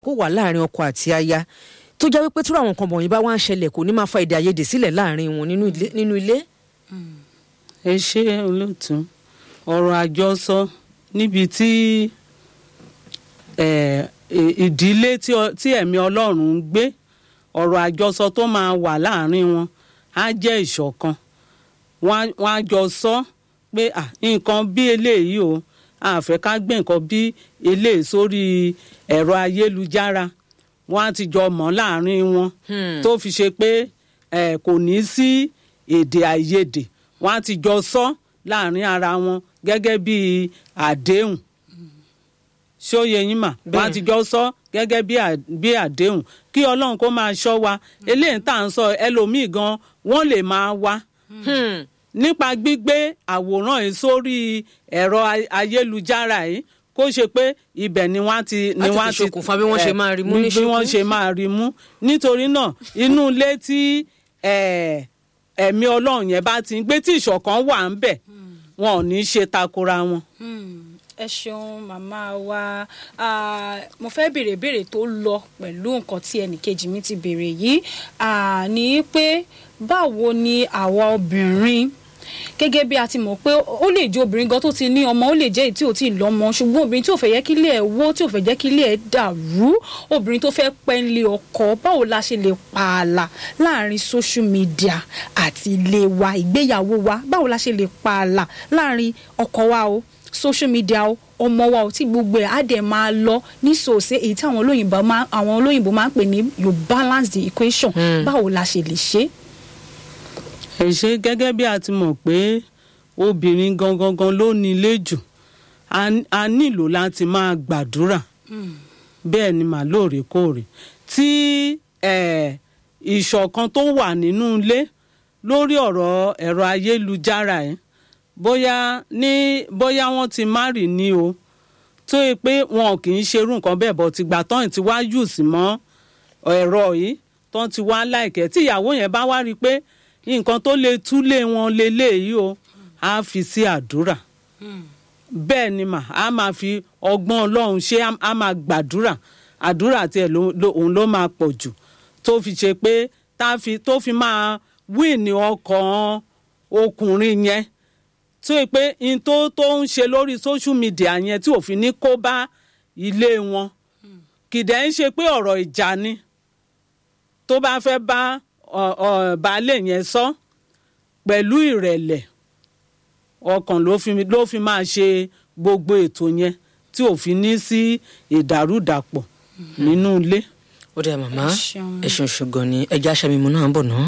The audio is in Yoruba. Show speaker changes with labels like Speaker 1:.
Speaker 1: kó wà láàrin ọkọ àti aya tó jẹ́ wípé tí àwọn nǹkan wọ̀nyí bá wá ń ṣẹlẹ̀ kò ní máa fa èdè àìyedè sílẹ̀ láàrin wọn nínú ilé- nínú ilé.
Speaker 2: ẹ ṣe olóòtú ọ̀rọ̀ àjọsọ níbi tí eh, ì- ìdílé tí ọ- tí ẹ̀mí ọlọ́run ń gbé ọ̀rọ̀ àjọsọ tó máa wà láàrin wọn á jẹ́ ìṣọ̀kan wọ́n á- wọ́n á jọ sọ pé "Ah, nǹkan bí eléyìí o a fẹ́ ká gbé nǹkan bí eléyìí sórí ẹ̀rọ ayélujára wọ́n á ti jọ mọ̀ láàrin wọn tó fi ṣe pé eh, kò ní sí èdè àìyedè wọ́n á ti jọ sọ láàrin ara wọn gẹ́gẹ́ bí àdéhùn ṣé ó yẹ yín mà wọ́n á ti jọ sọ gẹ́gẹ́ bí à- bí àdéhùn kí ọlọ́run kó máa ṣọ́ wa eléyìí tá à ń sọ ẹlòmíì gan wọ́n lè máa wá
Speaker 1: Hmm.
Speaker 2: nípa gbígbé àwòrán yìí sórí ẹ̀rọ ay- ayélujára yìí kó ṣe pé ibẹ̀ ni wọ́n á ti ni
Speaker 1: Láti
Speaker 2: wọ́n á
Speaker 1: fi ṣokùnfà bí wọ́n ṣe
Speaker 2: eh,
Speaker 1: máa rí mú ní
Speaker 2: bí wọ́n
Speaker 1: ṣókí.
Speaker 2: ṣe máa rí mú nítorí náà inú ilé tí eh, ẹ̀mí ọlọ́run yẹn bá ti ń gbé tí ìṣọ̀kan wà ń bẹ̀ wọn ò ní í ṣe takora wọn.
Speaker 3: Hmm, ẹ ṣeun màmá wa Ah, mo fẹ́ béèrè béèrè tó lọ pẹ̀lú nǹkan tí ẹnìkejì mi ti béèrè yìí Ah, ní pé báwo ni àwa obìnrin gẹ́gẹ́ bí a ti mọ̀ pé ó lè jẹ́ obìnrin gan tó ti ní ọmọ ó lè jẹ́ èyí tí ò tí ì lọ́mọ ṣùgbọ́n obìnrin tí ò fẹ́ yẹ kí ilé ẹ̀ wó tí ò fẹ́ jẹ́ kí ilé ẹ̀ dàrú obìnrin tó fẹ́ pẹ́ ńlé ọkọ báwo la ṣe lè pààlà láàrin social media àti ilé wa ìgbéyàwó wa báwo la ṣe lè pààlà láàrin ọkọ wa o social media o ọmọ wa ò tí gbogbo ẹ̀ á dẹ̀ máa lọ ní sòsè èyí tí àwọn olóyìnbó máa àwọn olóyìnbó máa ń pè ní you balance the equation báwo la ṣe lè ṣe é.
Speaker 2: ẹ ṣe gẹ́gẹ́ bí a ti mọ̀ pé obìnrin gangan gan ló ní ilé jù a- a nílò láti máa gbàdúrà bẹ́ẹ̀ ni mà lóòrèkóòrè tí eh, ìṣọ̀kan tó wà nínú ilé lórí ọ̀rọ̀ ẹ̀rọ ayélujára ẹ̀ bóyá ní bóyá wọ́n ti márì ní o tó yẹ pé wọn kì í ṣerú nǹkan bẹ́ẹ̀ bọ̀ tìgbà tán ti wá jù sí mọ́ ẹ̀rọ yìí tán ti wá láìkẹ́ tí ìyàwó yẹn bá wá rí i pé nǹkan tó lè túlé wọn leléyìí o á fi sí àdúrà bẹ́ẹ̀ ni mà á máa fi ọgbọ́n ọlọ́run ṣé á- á máa gbàdúrà àdúrà tiẹ̀ ló- ló- òun ló máa pọ̀ jù tó fi ṣe pé tá a fi tó fi máa wíìnì ọkàn ọkùnrin yẹn tó yẹ pé n tó tó ń ṣe lórí social media yẹn tí òfin ní kó bá ilé wọn kìdẹ̀ ń ṣe pé ọ̀rọ̀ ìjà ni tó bá fẹ́ bá ọ- ọ- baálé yẹn sọ pẹ̀lú ìrẹ̀lẹ̀ ọkàn ló fi ló fi máa ṣe gbogbo ètò yẹn tí ò fi ní sí ìdàrúdàpọ̀ nínú ilé.
Speaker 1: ó dẹ̀ màmá
Speaker 3: Ẹ ṣeun.
Speaker 1: ẹ ṣeun ṣùgbọ́n ni ẹja aṣàmìmú náà ń bọ̀ náà.